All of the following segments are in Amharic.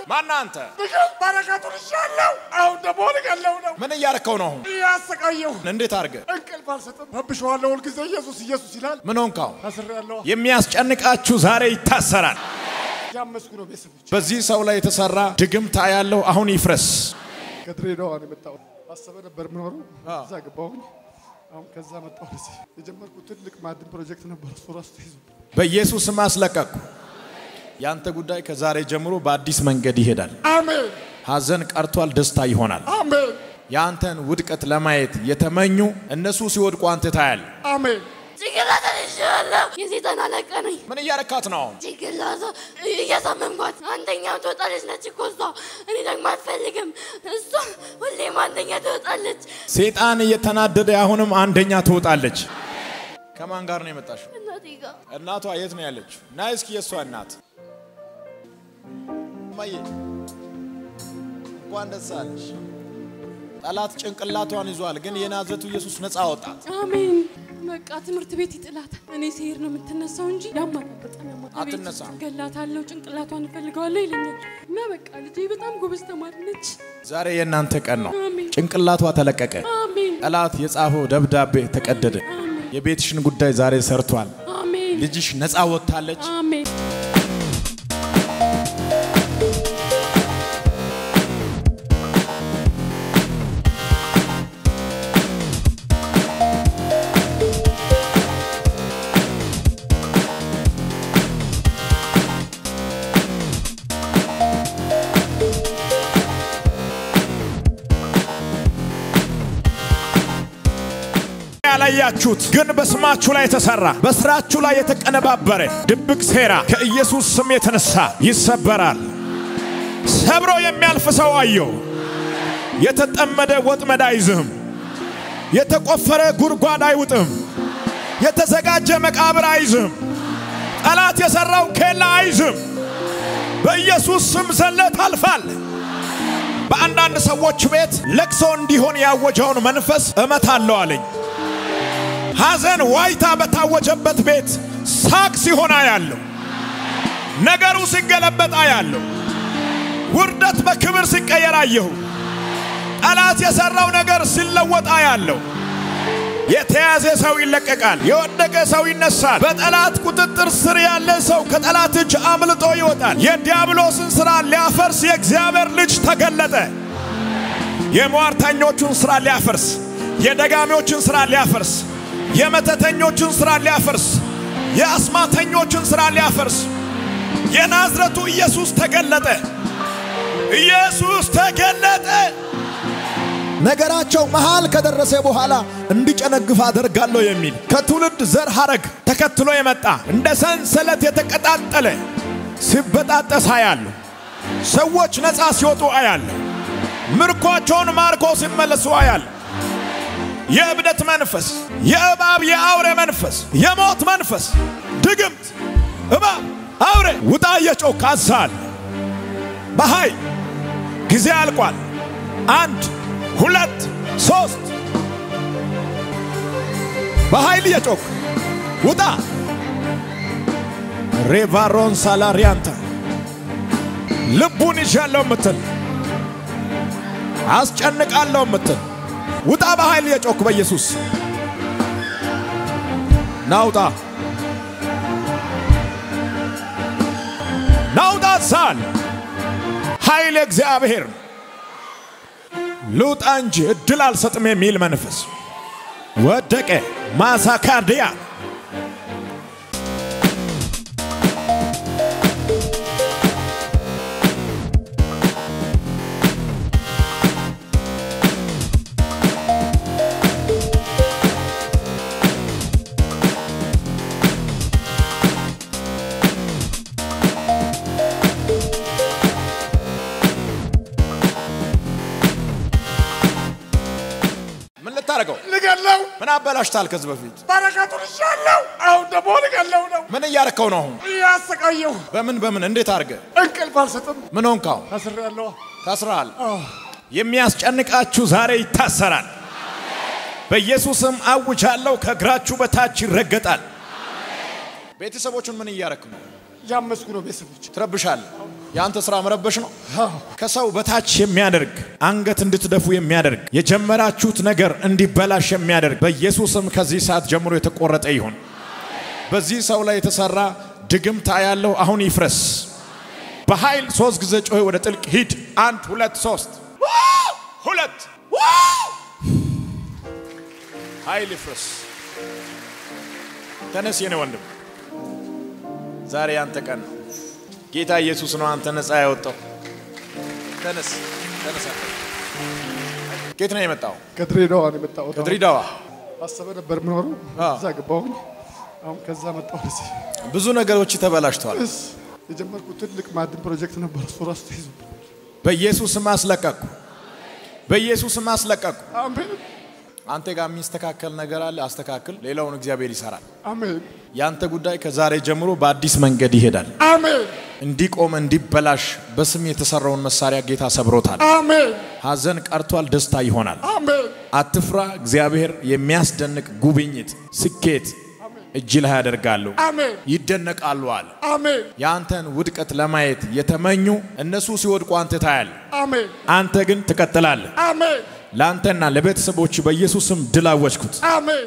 ማን አንተ? ምግብ በረከቱን ይሻለው። አሁን ደግሞ ልገለው ነው ምን እያረከው ነው? አሁን እያሰቃየሁ እንዴት አድርገ? እንቅልፍ አልሰጥም። ረብሸዋለሁ ሁልጊዜ ኢየሱስ ኢየሱስ ይላል። ምን ሆንካው? ታስሬያለሁ። የሚያስጨንቃችሁ ዛሬ ይታሰራል። ያመስኩ ነው ቤተሰቦች። በዚህ ሰው ላይ የተሰራ ድግምታ ያለው አሁን ይፍረስ። ከድሬዳዋ ነው የመጣሁት። አሰበ ነበር የምኖረው እዛ ገባሁኝ። አሁን ከዛ መጣሁ ወደዚህ። የጀመርኩት ትልቅ ማዕድን ፕሮጀክት ነበር። እሱ ራሱ ተይዞ በኢየሱስ ስም አስለቀቅኩ። ያንተ ጉዳይ ከዛሬ ጀምሮ በአዲስ መንገድ ይሄዳል። አሜን ሐዘን ቀርቷል፣ ደስታ ይሆናል። አሜን የአንተን ውድቀት ለማየት የተመኙ እነሱ ሲወድቁ አንተ ታያል። አሜን። ጭንቅላት ይሻለሁ። የሴጣን አለቃ ነኝ። ምን እያረካት ነው አሁን? ጭንቅላቷ እያሳመምኳት አንደኛው ትወጣለች ነች እኮ እሷ። እኔ ደግሞ አልፈልግም። እሷ ሁሌም አንደኛ ትወጣለች። ሴጣን እየተናደደ አሁንም አንደኛ ትወጣለች። ከማን ጋር ነው የመጣሽው? እናቴ ጋር እናቷ የት ነው ያለችው? ና እስኪ የእሷ እናት እማዬ፣ እንኳን ደስ አለሽ። ጠላት ጭንቅላቷን ይዟል፣ ግን የናዝሬቱ ኢየሱስ ነፃ አወጣት። አሜን። በቃ ትምህርት ቤት ይጥላታል። እኔ ሲሄድ ነው የምትነሳው እንጂ ያማታል፣ በጣም ያማታል። ቤት አትነሳም። ገላታለሁ፣ ጭንቅላቷን እፈልገዋለሁ ይለኛል። እና በቃ ልጄ በጣም ጎበዝ ተማሪ ነች። ዛሬ የእናንተ ቀን ነው። አሜን ጭንቅላቷ ተለቀቀ። አሜን ጠላት የጻፈው ደብዳቤ ተቀደደ። የቤትሽን ጉዳይ ዛሬ ሰርቷል። አሜን ልጅሽ ነፃ ወጥታለች። አሜን። ያላያችሁት ግን በስማችሁ ላይ የተሰራ በስራችሁ ላይ የተቀነባበረ ድብቅ ሴራ ከኢየሱስ ስም የተነሳ ይሰበራል። ሰብሮ የሚያልፍ ሰው አየሁ። የተጠመደ ወጥመድ አይዝህም። የተቆፈረ ጉድጓድ አይውጥም። የተዘጋጀ መቃብር አይዝህም። ጠላት የሰራው ኬላ አይዝም። በኢየሱስ ስም ዘለ ታልፋል። በአንዳንድ ሰዎች ቤት ለቅሶ እንዲሆን ያወጀውን መንፈስ እመታለሁ አለኝ። ሐዘን ዋይታ በታወጀበት ቤት ሳቅ ሲሆን አያለሁ። ነገሩ ሲገለበጥ አያለሁ። ውርደት በክብር ሲቀየር አየሁ። ጠላት የሠራው ነገር ሲለወጥ አያለሁ። የተያዘ ሰው ይለቀቃል። የወደቀ ሰው ይነሳል። በጠላት ቁጥጥር ስር ያለ ሰው ከጠላት እጅ አምልጦ ይወጣል። የዲያብሎስን ሥራ ሊያፈርስ የእግዚአብሔር ልጅ ተገለጠ። የሟርተኞቹን ሥራ ሊያፈርስ፣ የደጋሚዎችን ሥራ ሊያፈርስ፣ የመተተኞችን ሥራ ሊያፈርስ፣ የአስማተኞችን ሥራ ሊያፈርስ የናዝረቱ ኢየሱስ ተገለጠ። ኢየሱስ ተገለጠ። ነገራቸው መሃል ከደረሰ በኋላ እንዲጨነግፍ አደርጋለሁ የሚል ከትውልድ ዘር ሐረግ ተከትሎ የመጣ እንደ ሰንሰለት የተቀጣጠለ ሲበጣጠስ አያለሁ። ሰዎች ነፃ ሲወጡ አያለሁ። ምርኳቸውን ማርኮ ሲመለሱ አያለሁ። የእብደት መንፈስ፣ የእባብ የአውሬ መንፈስ፣ የሞት መንፈስ፣ ድግምት፣ እባብ፣ አውሬ ውጣ እየጮክ አዛል በኃይል ጊዜ አልቋል። አንድ ሁለት ሶስት በኃይል እየጮክ ውጣ። ሬቫሮን ሳላሪያንታ ልቡን ይዣለሁ ምትል አስጨንቃለሁ ምትል ውጣ። በኃይል እየጮክ በኢየሱስ ናውጣ ናውጣ ሳል ኃይል እግዚአብሔር ልውጣ እንጂ እድል አልሰጥም የሚል መንፈስ ወደቀ። ማሳካርዲያ ምን ልታደርገው? ልገለው ምን አበላሽታል? ከዚህ በፊት በረከቱን ይሻለው። አሁን ደግሞ ልገለው ነው ምን እያረከው ነው? አሁን እያሰቃየሁ በምን በምን እንዴት አድርገ እንቅልፍ አልሰጥም። ምን ሆንካው? ታስሬያለሁ። ታስረሃል። የሚያስጨንቃችሁ ዛሬ ይታሰራል። በኢየሱስም አውጃለሁ። ከእግራችሁ በታች ይረገጣል። ቤተሰቦቹን ምን እያረክ ነው? ያመስኩ ነው ቤተሰቦች። ትረብሻለህ። የአንተ ስራ መረበሽ ነው። ከሰው በታች የሚያደርግ አንገት እንድትደፉ የሚያደርግ የጀመራችሁት ነገር እንዲበላሽ የሚያደርግ በኢየሱስም ከዚህ ሰዓት ጀምሮ የተቆረጠ ይሁን። በዚህ ሰው ላይ የተሰራ ድግምታ ያለው አሁን ይፍረስ። በኃይል ሶስት ጊዜ ጮሄ ወደ ጥልቅ ሂድ። አንድ ሁለት ሶስት ሁለት ኃይል ይፍረስ። ተነስ የኔ ወንድም፣ ዛሬ ያንተ ቀን ነው። ጌታ ኢየሱስ ነው አንተ ነፃ ያወጣው። ተነስ ተነስ። ከየት ነው የመጣው? ከድሬዳዋ ነው የመጣሁት። ከድሬዳዋ። አሰበ ነበር የምኖረው አዎ። እዛ ገባሁኝ። አሁን ከዛ መጣሁ ወደዚህ። ብዙ ነገሮች ተበላሽተዋል። እስ የጀመርኩት ትልቅ ማዕድን ፕሮጀክት ነበር። እሱ ራሱ ተይዞ በኢየሱስም አስለቀቅኩ። በኢየሱስም አስለቀቅኩ። አሜን አንተ ጋር የሚስተካከል ነገር አለ፣ አስተካክል። ሌላውን እግዚአብሔር ይሰራል። አሜን ያንተ ጉዳይ ከዛሬ ጀምሮ በአዲስ መንገድ ይሄዳል። አሜን እንዲቆም እንዲበላሽ በስም የተሰራውን መሳሪያ ጌታ ሰብሮታል። አሜን ሐዘን ቀርቷል፣ ደስታ ይሆናል። አሜን አትፍራ። እግዚአብሔር የሚያስደንቅ ጉብኝት፣ ስኬት እጅ ላይ ያደርጋሉ፣ አሜን ይደነቃሉ አለ። አሜን የአንተን ውድቀት ለማየት የተመኙ እነሱ ሲወድቁ አንተ ታያል። አሜን አንተ ግን ትቀጥላለህ። አሜን ለአንተና ለቤተሰቦች በኢየሱስም ድል አወጅኩት። አሜን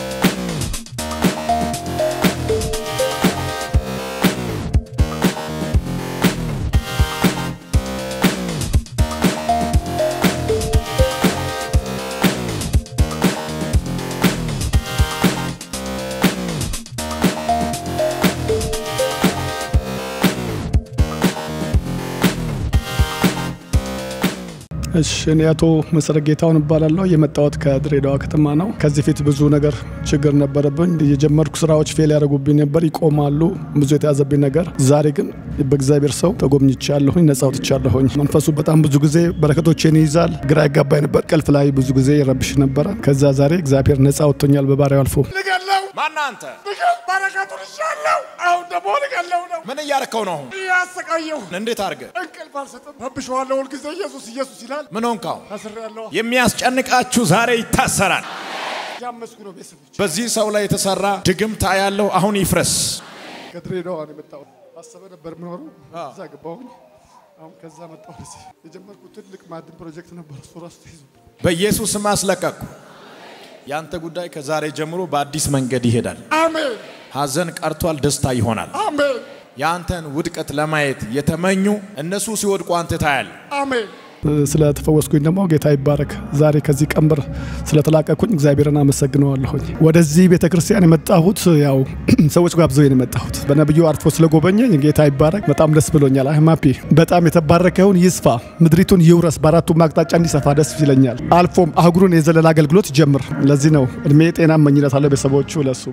እሺ እኔ አቶ መሰረት ጌታውን እባላለሁ። የመጣሁት ከድሬዳዋ ከተማ ነው። ከዚህ ፊት ብዙ ነገር ችግር ነበረብኝ። የጀመርኩ ስራዎች ፌል ያደረጉብኝ ነበር፣ ይቆማሉ፣ ብዙ የተያዘብኝ ነገር። ዛሬ ግን በእግዚአብሔር ሰው ተጎብኝቻለሁኝ፣ ነጻ ወጥቻለሁኝ። መንፈሱ በጣም ብዙ ጊዜ በረከቶቼን ይይዛል። ግራ ያጋባኝ ነበር፣ ቀልፍ ላይ ብዙ ጊዜ ይረብሽ ነበረ። ከዛ ዛሬ እግዚአብሔር ነጻ ወጥቶኛል በባሪያው አልፎ ልገለው ማነህ አንተ? በረከቱን ይሻለው። አሁን ደግሞ ልገለው ነው ምን እያረከው ነው? አሁን እያሰቃየሁ እንዴት አድርገህ እንቅልፍ አልሰጥም። ረብሸዋለሁ ሁልጊዜ ኢየሱስ ኢየሱስ ይላል። ምን ሆንካው? ታስሬ ያለሁ የሚያስጨንቃችሁ ዛሬ ይታሰራል። ያመስኩ ነው ቤተሰቦች። በዚህ ሰው ላይ የተሰራ ድግምታ ያለው አሁን ይፍረስ። ከድሬዳዋ ነው የመጣሁት። አሰበ ነበር የምኖረው እዛ ገባሁኝ። አሁን ከዛ መጣሁ ወደዚህ። የጀመርኩት ትልቅ ማዕድን ፕሮጀክት ነበር። እሱ ራሱ ተይዞ በኢየሱስም አስለቀቅኩ። ያንተ ጉዳይ ከዛሬ ጀምሮ በአዲስ መንገድ ይሄዳል። አሜን ሐዘን ቀርቷል፣ ደስታ ይሆናል። አሜን የአንተን ውድቀት ለማየት የተመኙ እነሱ ሲወድቁ አንተ ታያል። አሜን ስለተፈወስኩኝ ደግሞ ጌታ ይባረክ። ዛሬ ከዚህ ቀንበር ስለተላቀኩኝ እግዚአብሔርን አመሰግነዋለሁኝ። ወደዚህ ቤተ ክርስቲያን የመጣሁት ያው ሰዎች ጋብዘው ነው የመጣሁት። በነቢዩ አርፎ ስለጎበኘኝ ጌታ ይባረክ። በጣም ደስ ብሎኛል። አይማፒ በጣም የተባረከ ይሁን፣ ይስፋ፣ ምድሪቱን ይውረስ፣ በአራቱም አቅጣጫ እንዲሰፋ ደስ ይለኛል። አልፎም አህጉሩን የዘለለ አገልግሎት ይጀምር። ለዚህ ነው እድሜ ጤና እመኝለታለሁ ቤተሰቦቹ ለሱም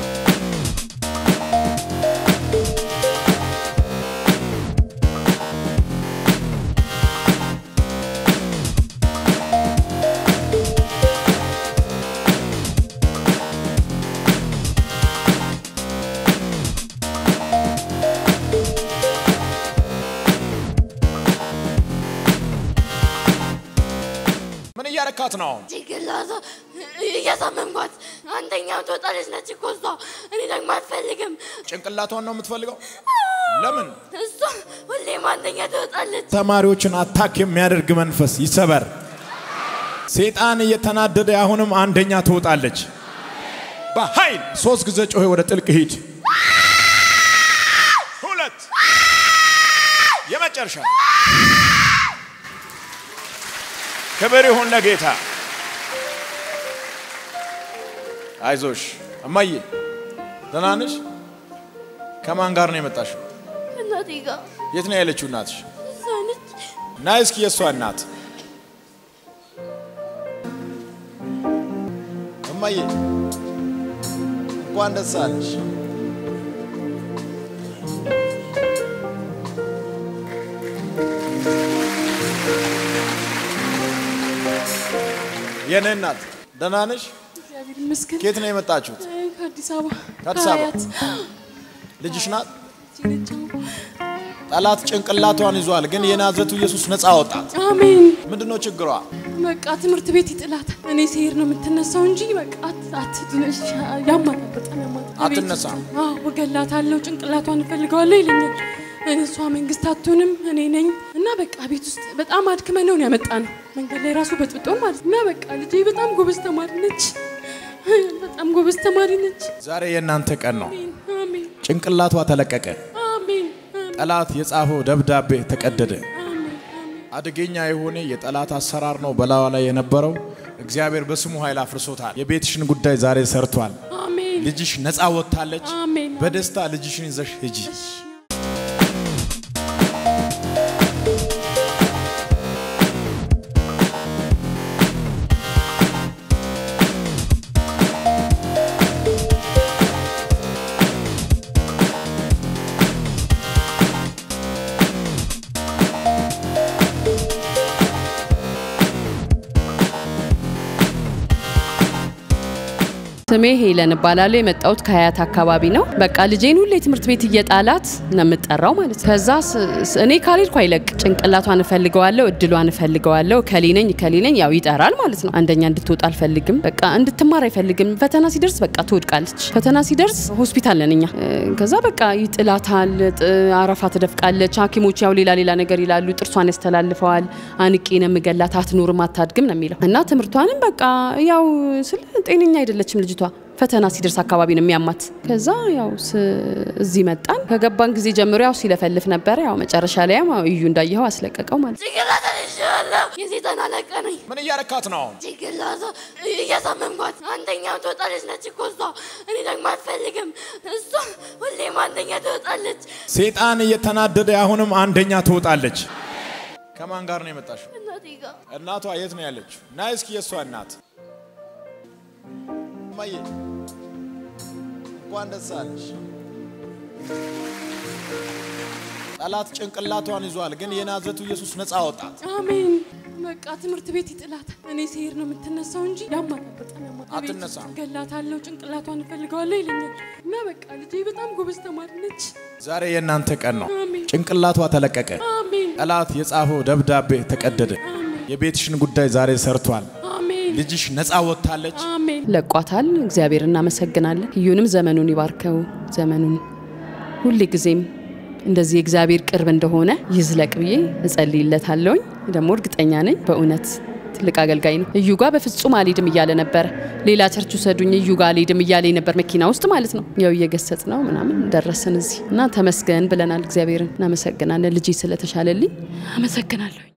ምን እያረካት ነው? አሁን ጭንቅላቷ እያሳመምኳት አንደኛው ትወጣለች ነች እኮ እሷ። እኔ ደግሞ አልፈልግም። ጭንቅላቷን ነው የምትፈልገው? ለምን? እሷ ሁሌም አንደኛ ትወጣለች። ተማሪዎችን አታክ የሚያደርግ መንፈስ ይሰበር። ሰይጣን እየተናደደ አሁንም አንደኛ ትወጣለች። በኃይል ሶስት ጊዜ ጮሄ ወደ ጥልቅ ሂድ። ሁለት የመጨረሻ ክብር ይሁን ለጌታ። አይዞሽ እማዬ፣ ደህና ነሽ? ከማን ጋር ነው የመጣሽው? እናቴ ጋር የት ነው ያለችው እናትሽ? እሷ ነች። ና እስኪ የእሷ እናት እማዬ እንኳን ደስ አለሽ። የኔ እናት ደህና ነሽ? እግዚአብሔር ይመስገን። ከየት ነው የመጣችሁት? ከአዲስ አበባ ከአዲስ አበባ? ከአያት ልጅሽ ናት? ነች። ጠላት ጭንቅላቷን ይዟል፣ ግን የናዝሬቱ ኢየሱስ ነፃ አወጣት። አሜን። ምንድን ነው ችግሯ? በቃ ትምህርት ቤት ይጥላታል። እኔ ሲሄድ ነው የምትነሳው እንጂ በቃ አት- አትድነሽ። ያማታል፣ በጣም ያማታል። ቤት አትነሳም? ውስጥ- አዎ፣ እገላታለሁ፣ ጭንቅላቷን እፈልገዋለሁ ይለኛል። እኔ እሷ መንግስት አትሆንም እኔ ነኝ እና በቃ ቤት ውስጥ በጣም አድክመን ነው ያመጣ ነው መንገድ ላይ ራሱ በጥብጦ ማለት እና በቃ ልጄ በጣም ጎበዝ ተማሪ ነች። በጣም ጎበዝ ተማሪ ነች። ዛሬ የእናንተ ቀን ነው። አሜን አሜን ጭንቅላቷ ተለቀቀ። አሜን ጠላት የጻፈው ደብዳቤ ተቀደደ። አሜን አደገኛ የሆነ የጠላት አሰራር ነው በላዋ ላይ የነበረው። እግዚአብሔር በስሙ ኃይል አፍርሶታል። የቤትሽን ጉዳይ ዛሬ ሰርቷል። አሜን ልጅሽ ነፃ ወጥታለች። አሜን በደስታ ልጅሽን ይዘሽ ሂጂ። ስሜ ሄለን እባላለሁ። የመጣሁት ከሀያት አካባቢ ነው። በቃ ልጄን ሁሌ ትምህርት ቤት እየጣላት ነው የምጠራው ማለት ነው። ከዛ ስ- ስ- እኔ ካልሄድኩ አይለቅ። ጭንቅላቷን እፈልገዋለሁ፣ እድሏን እፈልገዋለሁ። ከሌነኝ ከሌነኝ ያው ይጠራል ማለት ነው። አንደኛ እንድትወጣ አልፈልግም። በቃ እንድትማር አይፈልግም። ፈተና ሲደርስ በቃ ትወድቃለች። ፈተና ሲደርስ ሆስፒታል ነን እኛ። እ፣ ከዛ በቃ ይጥላታል፣ ጥ- አረፋ ትደፍቃለች። ሐኪሞች ያው ሌላ ሌላ ነገር ይላሉ። ጥርሷን ያስተላልፈዋል። አንቄ ነው የምገላት፣ አትኖርም፣ አታድግም ነው የሚለው እና ትምህርቷንም በቃ ያው ስለ ጤነኛ አይደለችም ልጅቷ ፈተና ሲደርስ አካባቢ ነው የሚያማት። ከዛ ያው ስ- እዚህ መጣን። ከገባን ጊዜ ጀምሮ ያው ሲለፈልፍ ነበረ። ያው መጨረሻ ላይ ያው እዩ እንዳየኸው አስለቀቀው ማለት ነው። ጭንቅላት ይሻለሁ የሴጣን አለቃ ነኝ። ምን እያረካት ነው? አሁን ጭንቅላቷ እያሳመምኳት አንደኛው ትወጣለች ነች እኮ እሷ። እኔ ደግሞ አልፈልግም። እሷ ሁሌም አንደኛ ትወጣለች። ሴጣን እየተናደደ አሁንም አንደኛ ትወጣለች። ከማን ጋር ነው የመጣሽው? እናቴ ጋር እናቷ የት ነው ያለችው? ና እስኪ የእሷ እናት እማዬ እንኳን ደስ አለሽ። ጠላት ጭንቅላቷን ይዟል፣ ግን የናዝሬቱ ኢየሱስ ነፃ አወጣት። አሜን። በቃ ትምህርት ቤት ይጥላታል። እኔ ሲሄድ ነው የምትነሳው እንጂ ያማታል፣ በጣም ያማታል። ቤት ውስጥ አትነሳም። ገላታለሁ፣ ጭንቅላቷን እፈልገዋለሁ ይለኛል እና በቃ ልጄ በጣም ጎበዝ ተማሪ ነች። ዛሬ የእናንተ ቀን ነው። አሜን ጭንቅላቷ ተለቀቀ። አሜን ጠላት የጻፈው ደብዳቤ ተቀደደ። የቤትሽን ጉዳይ ዛሬ ሰርቷል። አሜን ልጅሽ ነፃ ወጥታለች። አሜን ለቋታል። እግዚአብሔር እናመሰግናለን። እዩንም ዘመኑን ይባርከው። ዘመኑን ሁሌ ጊዜም እንደዚህ የእግዚአብሔር ቅርብ እንደሆነ ይዝለቅ ብዬ እጸልይለታለሁኝ። ደግሞ እርግጠኛ ነኝ በእውነት ትልቅ አገልጋይ ነው። እዩ ጋር በፍጹም አልሄድም እያለ ነበረ። ሌላ ቸርች ውሰዱኝ እዩ ጋር አልሄድም እያለ ነበር መኪና ውስጥ ማለት ነው። ያው እየገሰጥ ነው ምናምን ደረስን እዚህ እና ተመስገን ብለናል። እግዚአብሔርን እናመሰግናለን። ልጄ ስለተሻለልኝ አመሰግናለሁ።